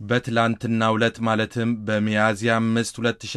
በትላንትናው ዕለት ማለትም በሚያዝያ 5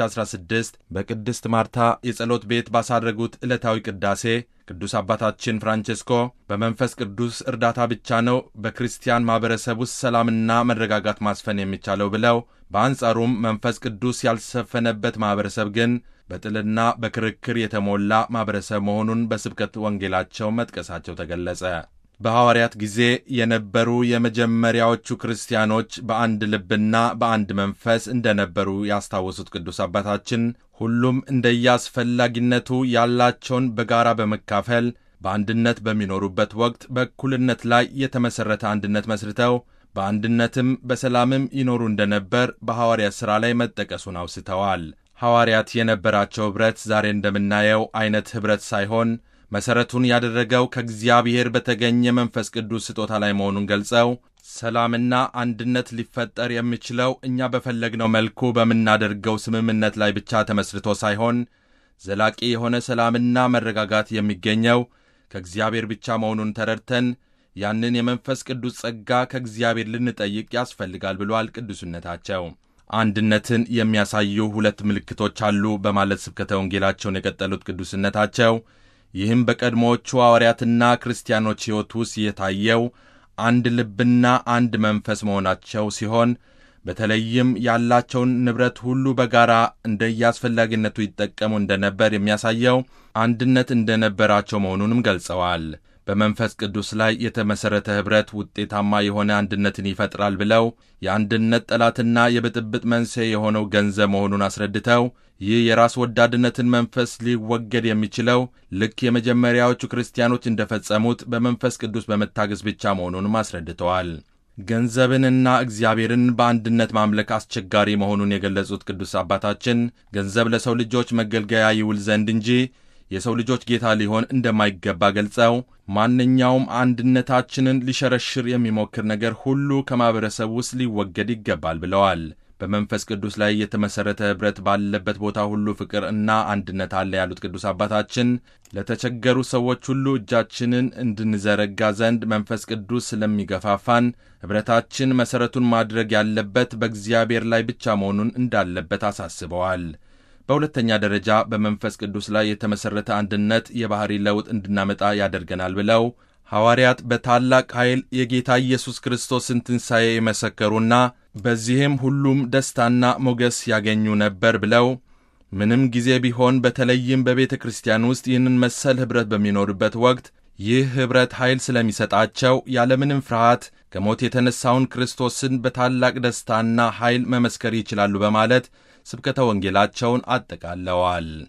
2016 በቅድስት ማርታ የጸሎት ቤት ባሳረጉት ዕለታዊ ቅዳሴ ቅዱስ አባታችን ፍራንቼስኮ በመንፈስ ቅዱስ እርዳታ ብቻ ነው በክርስቲያን ማኅበረሰብ ውስጥ ሰላምና መረጋጋት ማስፈን የሚቻለው ብለው በአንጻሩም መንፈስ ቅዱስ ያልሰፈነበት ማኅበረሰብ ግን በጥልና በክርክር የተሞላ ማኅበረሰብ መሆኑን በስብከት ወንጌላቸው መጥቀሳቸው ተገለጸ። በሐዋርያት ጊዜ የነበሩ የመጀመሪያዎቹ ክርስቲያኖች በአንድ ልብና በአንድ መንፈስ እንደነበሩ ያስታወሱት ቅዱስ አባታችን ሁሉም እንደየአስፈላጊነቱ ያላቸውን በጋራ በመካፈል በአንድነት በሚኖሩበት ወቅት በእኩልነት ላይ የተመሠረተ አንድነት መስርተው በአንድነትም በሰላምም ይኖሩ እንደነበር በሐዋርያት ሥራ ላይ መጠቀሱን አውስተዋል። ሐዋርያት የነበራቸው ኅብረት ዛሬ እንደምናየው ዐይነት ኅብረት ሳይሆን መሠረቱን ያደረገው ከእግዚአብሔር በተገኘ መንፈስ ቅዱስ ስጦታ ላይ መሆኑን ገልጸው ሰላምና አንድነት ሊፈጠር የሚችለው እኛ በፈለግነው መልኩ በምናደርገው ስምምነት ላይ ብቻ ተመስርቶ ሳይሆን ዘላቂ የሆነ ሰላምና መረጋጋት የሚገኘው ከእግዚአብሔር ብቻ መሆኑን ተረድተን ያንን የመንፈስ ቅዱስ ጸጋ ከእግዚአብሔር ልንጠይቅ ያስፈልጋል ብሏል ቅዱስነታቸው። አንድነትን የሚያሳዩ ሁለት ምልክቶች አሉ በማለት ስብከተ ወንጌላቸውን የቀጠሉት ቅዱስነታቸው ይህም በቀድሞዎቹ ሐዋርያትና ክርስቲያኖች ሕይወት ውስጥ የታየው አንድ ልብና አንድ መንፈስ መሆናቸው ሲሆን በተለይም ያላቸውን ንብረት ሁሉ በጋራ እንደየአስፈላጊነቱ ይጠቀሙ እንደነበር የሚያሳየው አንድነት እንደነበራቸው መሆኑንም ገልጸዋል። በመንፈስ ቅዱስ ላይ የተመሠረተ ኅብረት ውጤታማ የሆነ አንድነትን ይፈጥራል ብለው የአንድነት ጠላትና የብጥብጥ መንስኤ የሆነው ገንዘብ መሆኑን አስረድተው ይህ የራስ ወዳድነትን መንፈስ ሊወገድ የሚችለው ልክ የመጀመሪያዎቹ ክርስቲያኖች እንደፈጸሙት በመንፈስ ቅዱስ በመታገዝ ብቻ መሆኑንም አስረድተዋል። ገንዘብንና እግዚአብሔርን በአንድነት ማምለክ አስቸጋሪ መሆኑን የገለጹት ቅዱስ አባታችን ገንዘብ ለሰው ልጆች መገልገያ ይውል ዘንድ እንጂ የሰው ልጆች ጌታ ሊሆን እንደማይገባ ገልጸው ማንኛውም አንድነታችንን ሊሸረሽር የሚሞክር ነገር ሁሉ ከማኅበረሰብ ውስጥ ሊወገድ ይገባል ብለዋል። በመንፈስ ቅዱስ ላይ የተመሠረተ ኅብረት ባለበት ቦታ ሁሉ ፍቅር እና አንድነት አለ ያሉት ቅዱስ አባታችን ለተቸገሩ ሰዎች ሁሉ እጃችንን እንድንዘረጋ ዘንድ መንፈስ ቅዱስ ስለሚገፋፋን ኅብረታችን መሠረቱን ማድረግ ያለበት በእግዚአብሔር ላይ ብቻ መሆኑን እንዳለበት አሳስበዋል። በሁለተኛ ደረጃ በመንፈስ ቅዱስ ላይ የተመሠረተ አንድነት የባሕሪ ለውጥ እንድናመጣ ያደርገናል ብለው ሐዋርያት በታላቅ ኃይል የጌታ ኢየሱስ ክርስቶስን ትንሣኤ የመሰከሩና በዚህም ሁሉም ደስታና ሞገስ ያገኙ ነበር ብለው ምንም ጊዜ ቢሆን በተለይም በቤተ ክርስቲያን ውስጥ ይህንን መሰል ኅብረት በሚኖርበት ወቅት ይህ ኅብረት ኃይል ስለሚሰጣቸው ያለምንም ፍርሃት ከሞት የተነሣውን ክርስቶስን በታላቅ ደስታና ኃይል መመስከር ይችላሉ በማለት ስብከተ ወንጌላቸውን አጠቃለዋል።